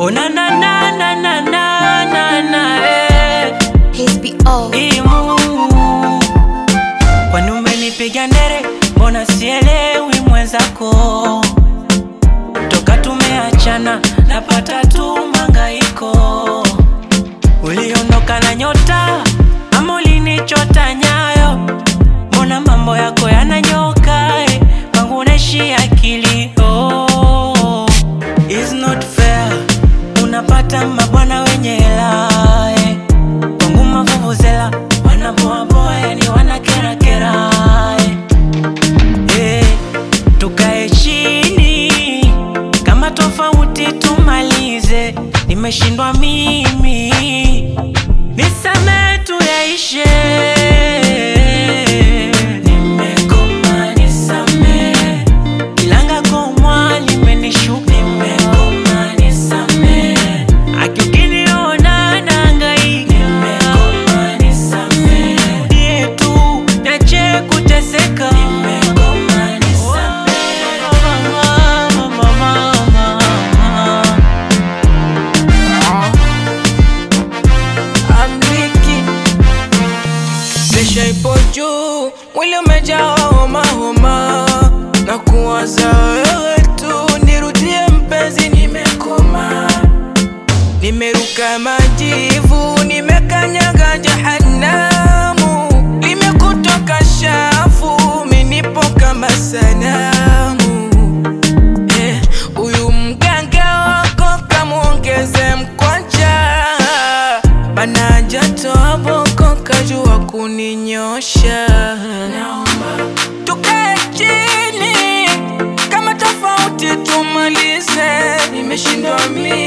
Oh na na na na na na na na eh. HBO. Imu Kwani umenipiga ndere, mbona sielewi mwenzako? Toka tumeachana napata tu mangaiko. Uliondoka na nyota ama ulinichota nyayo? Mbona mambo yako yananyoka eh? Kwangu naishia kilio. It's not fair, unapata mabwana wenye hela eh. Kwangu mavuvuzela wanaboaboa, yani wanakerakera eh. Eh, tukae chini kama tofauti tumalize, nimeshindwa mimi, nisame tu yaishe. Nimegoma nisame, ilanga komwa limenishuka. Nimegoma nisame, akikiniona nahangaika. Nimegoma nisame, die tu niache kuteseka. Nimegoma nisame, mama, mama, mama. I'm leaking. Presha ipo juu, mwili umejaa homa homa, na kuwaza wewe tu, nirudie mpenzi, nimekoma, nimeruka majivu, nimekanyaga jahanamu, limekutoka shafu, minipo kama sanamu Eh, huyu mganga wako kamwongeze mkwanja, bana jatoa boko kajua kuninyosha. Tukae chini kama tofauti tumalize, nimeshindwa mimi